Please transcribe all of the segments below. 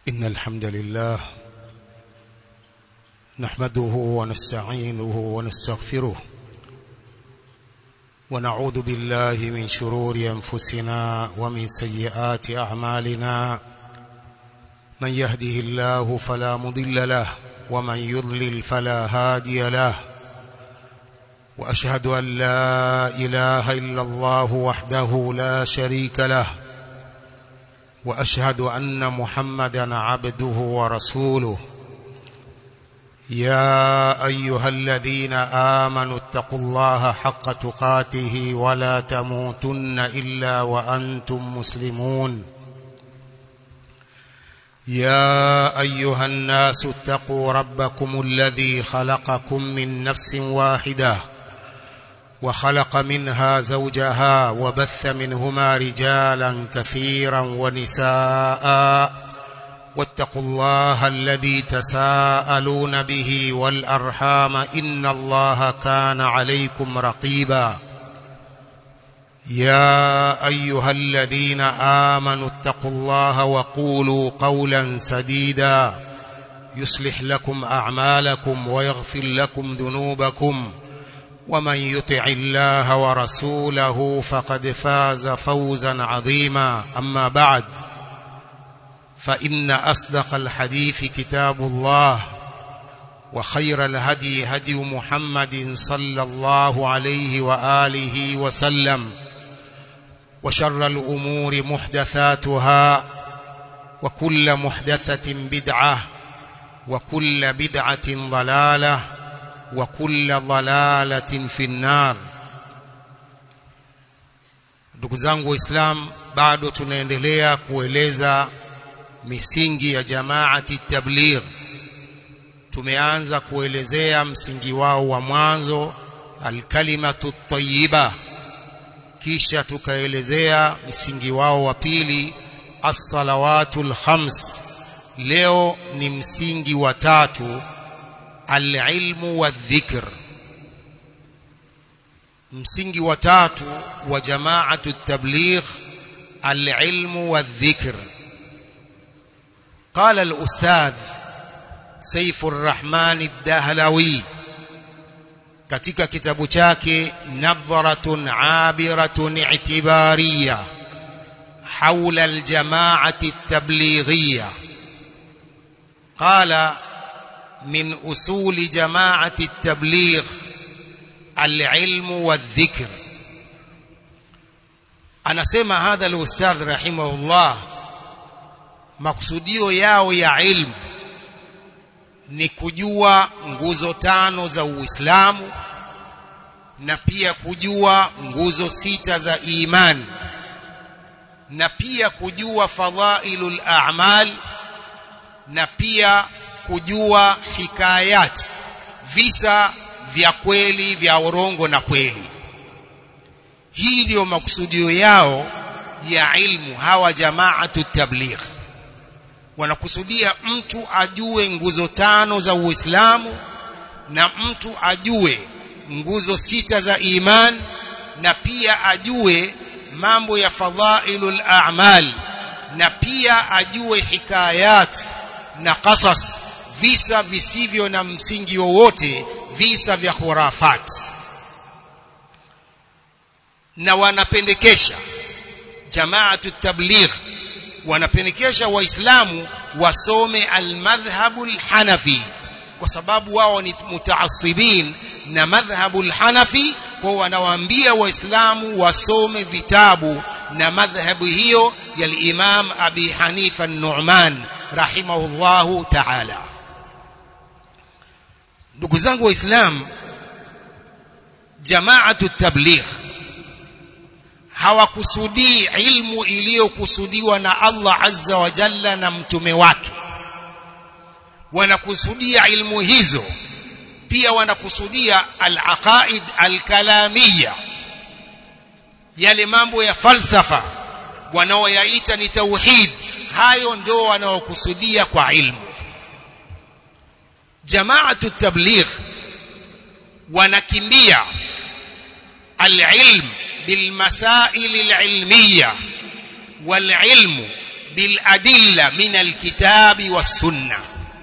إن الحمد لله نحمده ونستعينه ونستغفره ونعوذ بالله من شرور أنفسنا ومن سيئات أعمالنا من يهده الله فلا مضل له ومن يضلل فلا هادي له وأشهد أن لا إله إلا الله وحده لا شريك له واشهد ان محمدا عبده ورسوله يا ايها الذين امنوا اتقوا الله حق تقاته ولا تموتن الا وانتم مسلمون يا ايها الناس اتقوا ربكم الذي خلقكم من نفس واحده وخلق منها زوجها وبث منهما رجالا كثيرا ونساء واتقوا الله الذي تساءلون به والأرحام إن الله كان عليكم رقيبا يا أيها الذين آمنوا اتقوا الله وقولوا قولا سديدا يصلح لكم أعمالكم ويغفر لكم ذنوبكم ومن يطع الله ورسوله فقد فاز فوزا عظيما أما بعد فإن أصدق الحديث كتاب الله وخير الهدي هدي محمد صلى الله عليه وآله وسلم وشر الأمور محدثاتها وكل محدثة بدعة وكل بدعة ضلالة وكل ضلالة في النار ndugu zangu waislam bado tunaendelea kueleza misingi ya jamaati tabligh tumeanza kuelezea msingi wao wa mwanzo alkalimatu tayyiba kisha tukaelezea msingi wao wa pili as-salawatul khams leo ni msingi wa tatu alilmu wadhikr msingi wa tatu wa jamaatu tabligh alilmu wadhikr قال الأستاذ سيف الرحمن الدهلوي katika kitabu chake nadharatun abiratun i'tibariya حول الجماعة التبليغية قال من أصول جماعة التبليغ العلم والذكر anasema hadha al-ustadh rahimahullah maksudio yao ya ilmu ni kujua nguzo tano za Uislamu na pia kujua nguzo sita za imani na pia kujua fadhailul a'mal na pia kujua hikayat visa vya kweli vya urongo na kweli hii ndiyo makusudio yao ya ilmu hawa jamaatu tabligh wanakusudia mtu ajue nguzo tano za Uislamu na mtu ajue nguzo sita za iman na pia ajue mambo ya fadhailul a'mal na pia ajue hikayat na qasas visa visivyo na msingi wowote visa vya khurafat na wanapendekesha jamaatu tabligh wanapendekesha waislamu wasome almadhhabu alhanafi kwa sababu wao ni mutaassibin na madhhabu alhanafi kwa wanawaambia waislamu wasome vitabu na madhhabu hiyo ya al-Imam Abi Hanifa an-Nu'man rahimahullahu ta'ala ndugu zangu waislamu jamaatu tabligh hawakusudii ilmu iliyokusudiwa na Allah azza wa jalla na mtume wake wanakusudia ilmu hizo pia wanakusudia al-aqaid al-kalamiyya yale mambo ya falsafa wanaoyaita ni tauhid hayo ndio wanaokusudia kwa ilmu jamaatu tabligh wanakimbia al-ilm بالمسائل العلمية والعلم bil adilla min alkitabi was sunna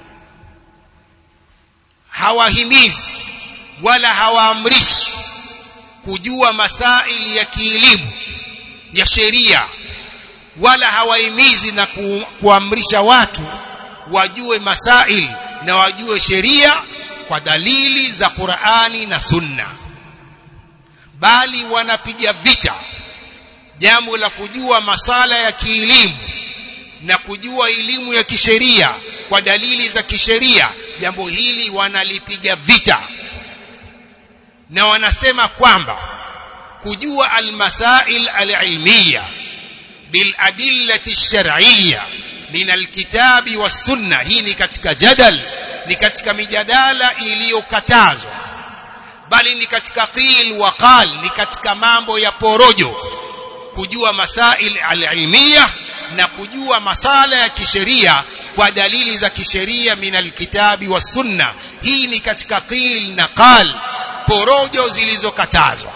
hawahimizi wala hawaamrishi kujua masaili ya kielimu ya sheria wala hawahimizi na ku, kuamrisha watu wajue masail na wajue sheria kwa dalili za Qur'ani na Sunna bali wanapiga vita jambo la kujua masala ya kielimu na kujua elimu ya kisheria kwa dalili za kisheria jambo hili wanalipiga vita na wanasema kwamba kujua almasail alilmiya biladillati shar'iyya min alkitabi was-sunna hii ni katika jadal ni katika mijadala iliyokatazwa bali ni katika qil wa qal ni katika mambo ya porojo kujua masail alilmiya na kujua masala ya kisheria kwa dalili za kisheria min alkitabi was sunna hii ni katika qil na qal porojo zilizokatazwa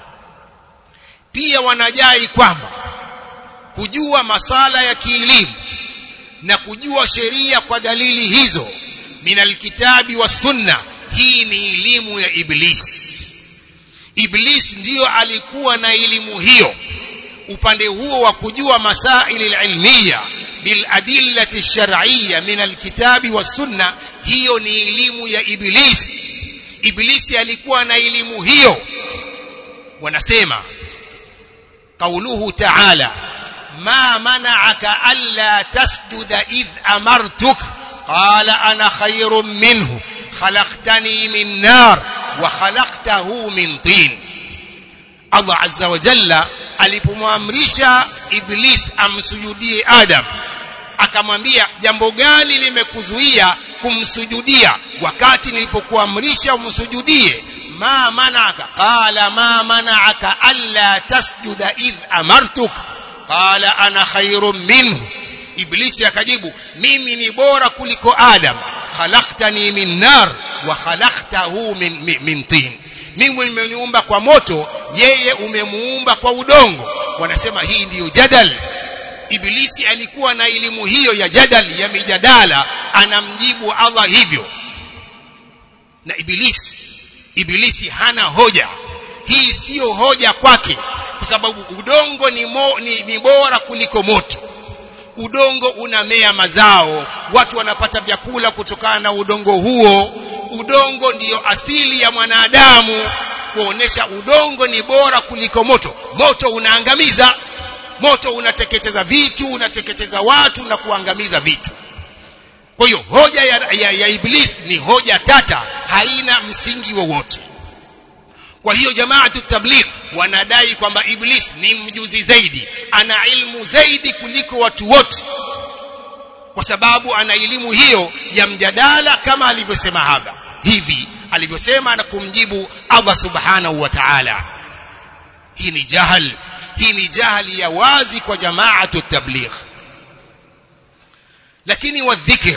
pia wanajai kwamba kujua masala ya kielimu na kujua sheria kwa dalili hizo min alkitabi was sunna hii ni elimu ya iblis iblis ndiyo alikuwa na elimu hiyo upande huo wa kujua masaili ilmiya bil adillati shar'iyya min alkitabi was sunna hiyo ni elimu ya iblis iblisi alikuwa na elimu hiyo wanasema qauluhu ta'ala ma mana'aka alla tasjuda idh amartuk qala ana khayrun minhu khalaqtani min nar wa khalaqtahu min tin Allah azza wa jalla alipomwamrisha iblis amsujudie adam akamwambia jambo gani limekuzuia kumsujudia wakati nilipokuamrisha umsujudie ma manaka qala ma manaka alla tasjuda idh amartuk qala ana khairun minhu iblisi akajibu mimi ni bora kuliko adam khalaqtani min nar wa khalaqtahu min, min, min tin mimi nimeniumba kwa moto yeye umemuumba kwa udongo wanasema hii ndiyo jadal ibilisi alikuwa na elimu hiyo ya jadal ya mijadala anamjibu Allah hivyo na ibilisi ibilisi hana hoja hii siyo hoja kwake kwa sababu udongo ni, mo, ni, ni bora kuliko moto udongo unamea mazao watu wanapata vyakula kutokana na udongo huo udongo ndiyo asili ya mwanadamu kuonesha udongo ni bora kuliko moto moto unaangamiza moto unateketeza vitu unateketeza watu na kuangamiza vitu kwa hiyo hoja ya, ya, ya iblis ni hoja tata haina msingi wowote kwa hiyo jamaatu tabligh wanadai kwamba iblis ni mjuzi zaidi ana ilmu zaidi kuliko watu wote kwa sababu ana elimu hiyo ya mjadala kama alivyosema hapa hivi alivyosema na kumjibu Allah subhanahu wa ta'ala hii ni jahal hii ni jahali ya wazi kwa jamaatu tabligh lakini wadhikr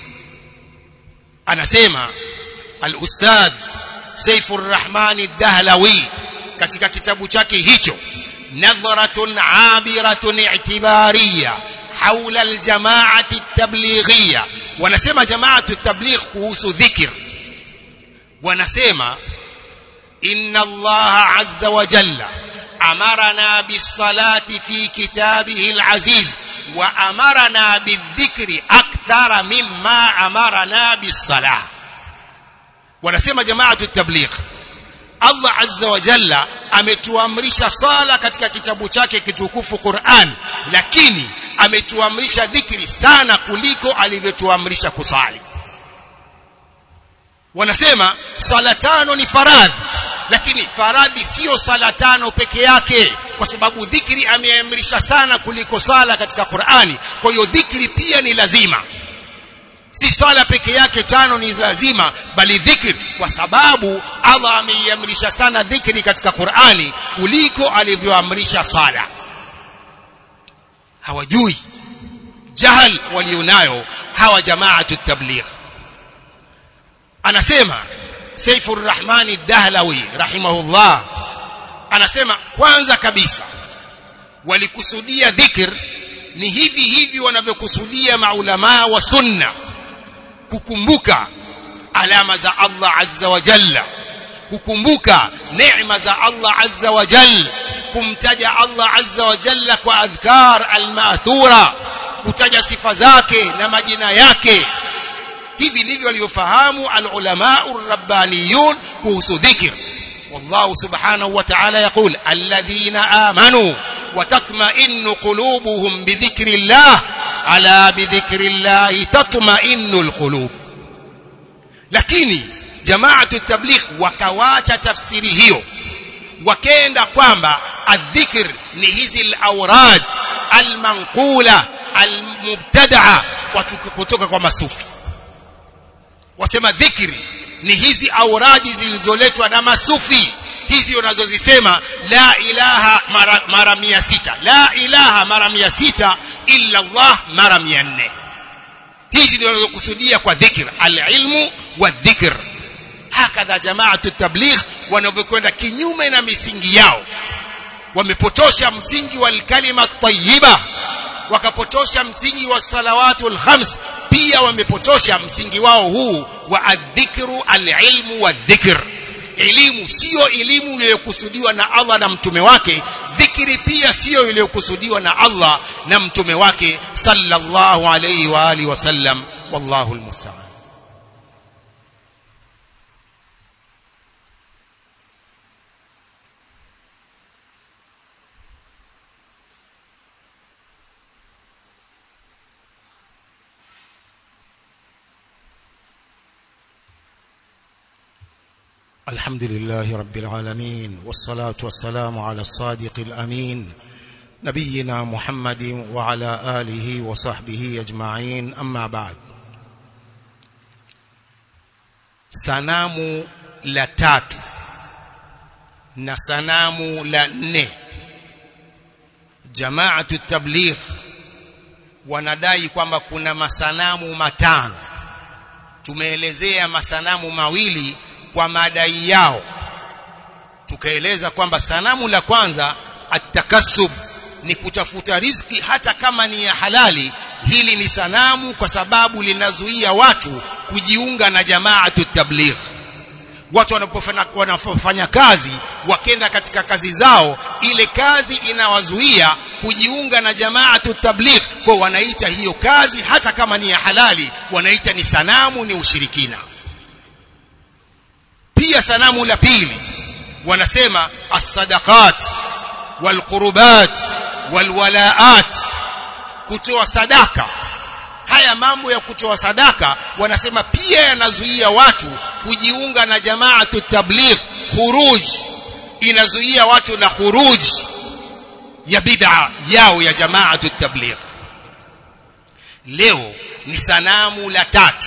anasema al-ustadh Saifur Rahman ad-Dahlawi katika kitabu chake hicho nadhratun abiratun i'tibariya haula al-jama'ati at-tablighiyya wanasema jamaatu at-tabligh kuhusu dhikr wanasema inna Allah azza wa jalla أمرنا بالصلاة في كتابه العزيز وأمرنا بالذكر أكثر مما أمرنا بالصلاة wanasema jamaatu tabligh Allah azza wa jalla ametuamrisha sala katika kitabu chake kitukufu Qur'an lakini ametuamrisha dhikri sana kuliko alivyotuamrisha kusali wanasema sala tano ni faradhi lakini faradhi sio sala tano peke yake kwa sababu dhikri ameamrisha sana kuliko sala katika Qur'ani kwa hiyo dhikri pia ni lazima si sala peke yake tano ni lazima bali dhikri kwa sababu Allah ameiamrisha sana dhikri katika Qur'ani kuliko alivyoamrisha sala hawajui jahal walionayo hawa jamaatu tabligh anasema Saifur Rahman ad-Dahlawi rahimahullah anasema kwanza kabisa walikusudia dhikr ni hivi hivi wanavyokusudia maulamaa wa sunna kukumbuka alama za Allah azza wa jalla kukumbuka neema za Allah azza wa jalla kumtaja Allah azza wa jalla kwa adhkar almathura kutaja sifa zake na majina yake hivi ndivyo walivyofahamu alulama urabbaniyun kuhusu dhikr والله سبحانه وتعالى يقول الذين آمنوا وتطمئن قلوبهم بذكر الله ألا بذكر الله تطمئن القلوب lakini jamaatu tabligh wakawacha tafsiri hiyo wakenda kwamba adhikr ni hizi al-awrad al-manqula al-mubtada'a kutoka kwa masufi wasema dhikri ni hizi auradi zilizoletwa na masufi hizi unazozisema la ilaha mara, mara mia sita la ilaha mara mia sita illa Allah mara mia nne hizi ndio wanazokusudia kwa dhikr alilmu wa dhikr hakadha jamaatu tabligh wanavyokwenda kinyume na misingi yao wamepotosha msingi wa kalima tayyiba wakapotosha msingi wa salawatul khams pia wamepotosha msingi wao huu wa adhikru alilmu wa dhikr elimu sio elimu iliyokusudiwa na Allah na mtume wake dhikri pia sio iliyokusudiwa na Allah na mtume wake sallallahu alayhi wa alihi wasallam wallahu almusta'an الحمد لله رب العالمين والصلاة والسلام على الصادق الأمين نبينا محمد وعلى آله وصحبه أجمعين أما بعد sanamu la tatu na sanamu la nne jamaatu tabligh wanadai kwamba kuna masanamu matano tumeelezea masanamu mawili kwa madai yao tukaeleza kwamba sanamu la kwanza atakassub ni kutafuta riziki hata kama ni ya halali hili ni sanamu kwa sababu linazuia watu kujiunga na jamaatu tabligh watu wanapofanya wanapofanya kazi wakenda katika kazi zao ile kazi inawazuia kujiunga na jamaatu tabligh kwa wanaita hiyo kazi hata kama ni ya halali wanaita ni sanamu ni ushirikina pia sanamu la pili wanasema as-sadaqat wal-qurubat wal-walaat kutoa sadaka haya mambo ya kutoa sadaka wanasema pia yanazuia watu kujiunga na jamaatu tabligh khuruj inazuia watu na khuruj ya bid'a yao ya jamaatu tabligh leo ni sanamu la tatu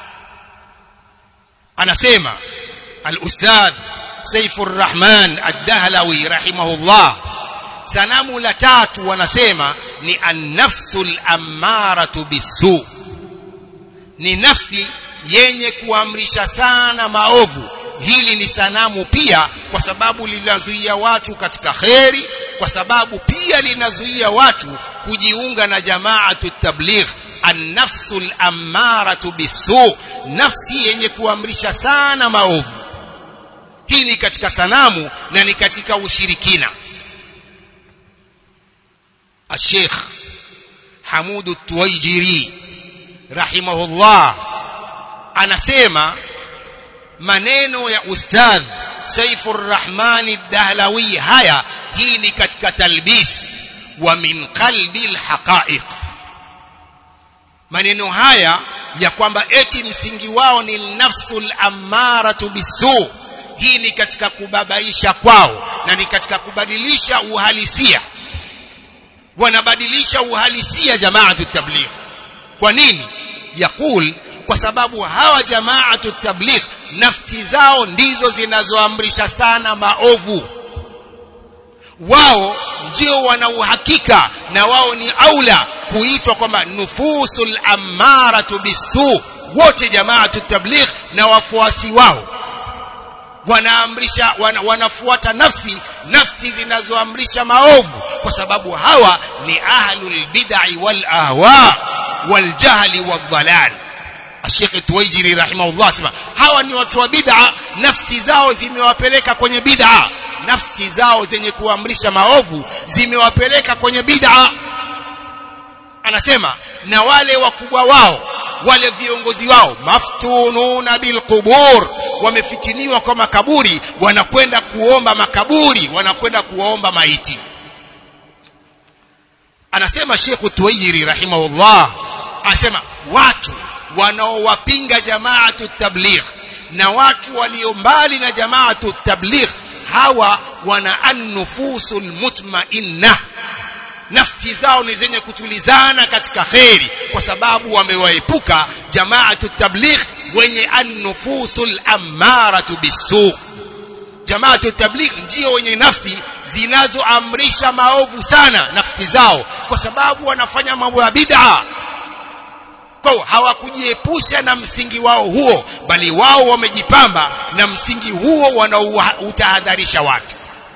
anasema al-ustadh Saifur Rahman Ad-Dahlawi rahimahullah sanamu la tatu wanasema ni an-nafsul ammaratu bisu ni nafsi yenye kuamrisha sana maovu hili ni sanamu pia kwa sababu linazuia watu katika kheri kwa sababu pia linazuia watu kujiunga na jamaatu tabligh an-nafsul ammaratu bisu nafsi yenye kuamrisha sana maovu hii ni katika sanamu na ni katika ushirikina الشيخ حمود التويجري رحمه الله anasema maneno ya ustadh Saifur Rahman ad-Dahlawi haya hii ni katika talbis wa min qalbi al-haqa'iq maneno haya ya kwamba eti msingi wao ni nafsul ammaratu bisu hii ni katika kubabaisha kwao na ni katika kubadilisha uhalisia wanabadilisha uhalisia jamaatu tabligh kwa nini yakul kwa sababu hawa jamaatu tabligh nafsi zao ndizo zinazoamrisha sana maovu wao ndio wana uhakika na wao ni aula kuitwa kwamba nufusul ammaratu bisu wote jamaatu tabligh na wafuasi wao wanaamrisha wana, wanafuata nafsi nafsi zinazoamrisha maovu kwa sababu hawa ni ahlul bid'i wal ahwa wal jahli wal dalal Sheikh Tuwaijiri rahimahullah sema hawa ni watu wa bid'a nafsi zao zimewapeleka kwenye bid'a nafsi zao zenye kuamrisha maovu zimewapeleka kwenye bid'a anasema na wale wakubwa wao wale viongozi wao maftununa bilqubur wamefitiniwa kwa makaburi wanakwenda kuomba makaburi wanakwenda kuomba maiti anasema Sheikh Tuwaijiri rahimahullah anasema watu wanaowapinga jamaatu tabligh na watu walio mbali na jamaatu tabligh hawa wana an-nufusul mutma'inna nafsi zao ni zenye kutulizana katika kheri kwa sababu wamewaepuka jamaatu tabligh wenye an-nufusul ammaratu bisu jamaatu tabligh ndio wenye nafsi zinazoamrisha maovu sana nafsi zao kwa sababu wanafanya mambo ya bid'a kwa hawakujiepusha na msingi wao huo bali wao wamejipamba na msingi huo wanautahadharisha watu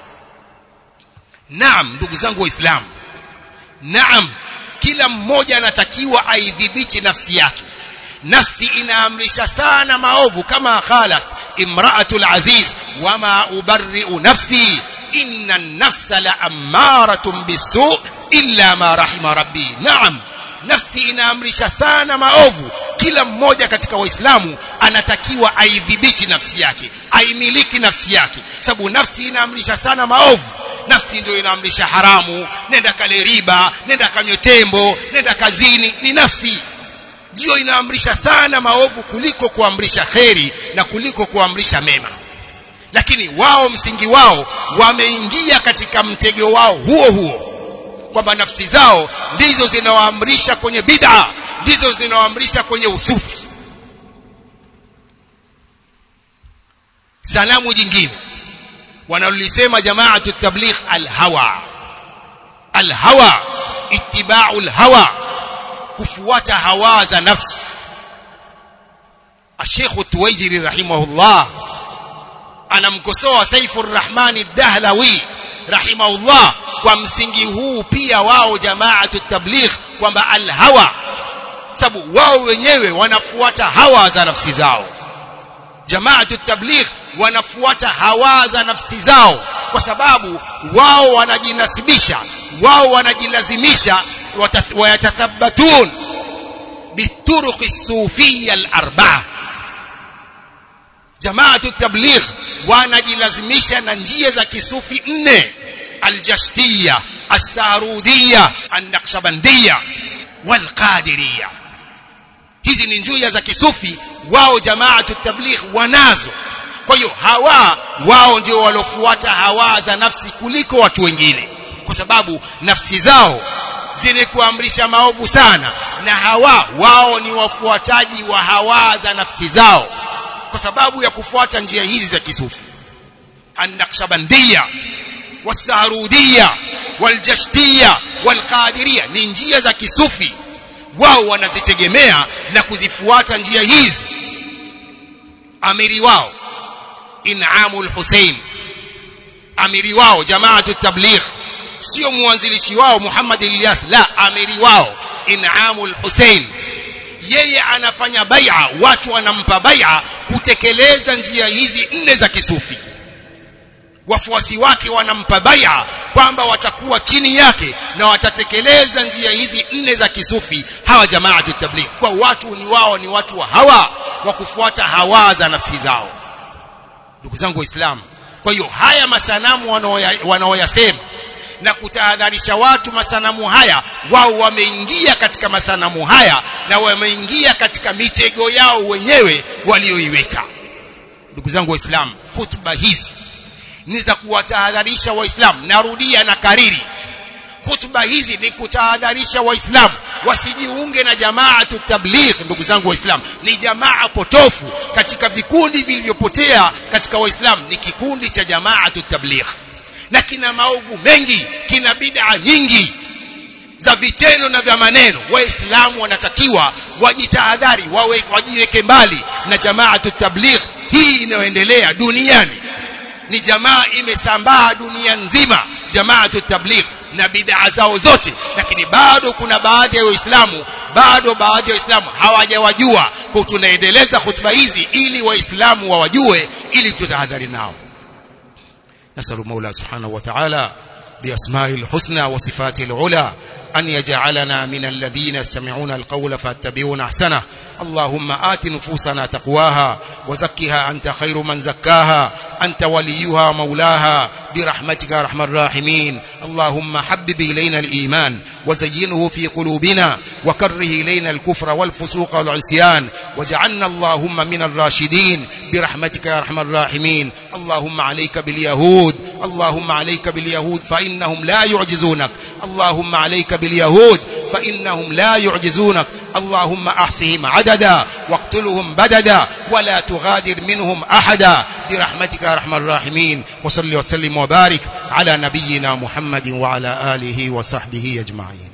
naam ndugu zangu waislamu naam kila mmoja anatakiwa aidhibiti nafsi yake nafsi inaamrisha sana maovu kama khalat imra'atul aziz wama ubarri'u nafsi inna an-nafsa la ammaratun bisu illa ma rahima rabbi naam nafsi inaamrisha sana maovu kila mmoja katika waislamu anatakiwa aidhibiti nafsi yake aimiliki nafsi yake sababu nafsi inaamrisha sana maovu nafsi ndio inaamrisha haramu nenda kale riba nenda kanywe tembo nenda kazini ni nafsi ndio inaamrisha sana maovu kuliko kuamrisha kheri na kuliko kuamrisha mema lakini wao msingi wao wameingia katika mtego wao huo huo kwamba nafsi zao ndizo zinawaamrisha kwenye bid'a ndizo zinawaamrisha kwenye usufi sanamu jingine wanalolisema jamaatu tabligh alhawa alhawa ittiba'u alhawa kufuata hawa za nafsi الشيخ التويجري رحمه الله anamkosoa Saifur Rahman ad-Dahlawi rahimahullah kwa msingi huu pia wao jamaatu tabligh kwamba al-hawa sababu wao wenyewe wanafuata hawa za nafsi zao jamaatu tabligh wanafuata hawa za nafsi zao kwa sababu wao wanajinasibisha wao wanajilazimisha wayatathabatun bituruqi sufiyya al-arba'a jamaatu tabligh wanajilazimisha na njia za kisufi nne aljashtiya as-sarudiya an-naqshbandiyya wal-qadiriyya hizi ni njia za kisufi wao jamaatu tabligh wanazo kwa hiyo hawa wao ndio walofuata hawa za nafsi kuliko watu wengine kwa sababu nafsi zao zenye kuamrisha maovu sana na hawa wao ni wafuataji wa hawa za nafsi zao kwa sababu ya kufuata njia hizi za kisufi an-naqshbandiyya was-saharudiyya wal-jashtiyya wal-qadiriyya ni njia za kisufi wao wanazitegemea na kuzifuata njia hizi amiri wao in'amul Hussein amiri wao jamaatu tabligh sio mwanzilishi wao Muhammad Ilyas la amiri wao in'amul Hussein yeye anafanya bai'a watu wanampa bai'a kutekeleza njia hizi nne za kisufi wafuasi wake wanampa bai'a kwamba watakuwa chini yake na watatekeleza njia hizi nne za kisufi hawa jamaatu tabligh kwa watu ni wao ni watu wa hawa wa kufuata hawa za nafsi zao ndugu zangu waislamu kwa hiyo haya masanamu wanaoyasema na kutahadharisha watu masanamu haya wao wameingia katika masanamu haya na wameingia katika mitego yao wenyewe walioiweka ndugu zangu waislamu hutuba hizi ni za kuwatahadharisha waislamu narudia na kariri hutuba hizi ni kutahadharisha waislamu wasijiunge na jamaatu tabligh ndugu zangu waislamu ni jamaa potofu katika vikundi vilivyopotea katika waislamu ni kikundi cha jamaatu tabligh na kina maovu mengi kina bid'a nyingi za vitendo na vya maneno waislamu wanatakiwa wajitahadhari wawe wajiweke mbali na jamaatu tabligh hii inayoendelea duniani ni jamaa imesambaa dunia nzima jamaatu tabligh na bid'a zao zote lakini bado kuna baadhi ya waislamu bado baadhi ya waislamu hawajawajua kwa tunaendeleza hutuba hizi ili waislamu wawajue ili tutahadhari nao nasalu maula subhanahu wa ta'ala بأسماء الحسنى وصفاته العلى أن يجعلنا من الذين يستمعون القول فاتبعون أحسنه اللهم آت نفوسنا تقواها وزكها أنت خير من زكاها أنت وليها ومولاها برحمتك يا أرحم الراحمين اللهم حبب إلينا الإيمان وزينه في قلوبنا وكره إلينا الكفر والفسوق والعصيان وجعلنا اللهم من الراشدين برحمتك يا أرحم الراحمين اللهم عليك باليهود اللهم عليك باليهود فإنهم لا يعجزونك اللهم عليك باليهود فإنهم لا يعجزونك اللهم أحصهم عددا واقتلهم بددا ولا تغادر منهم أحدا برحمتك يا أرحم الراحمين وصل وسلم وبارك على نبينا محمد وعلى آله وصحبه أجمعين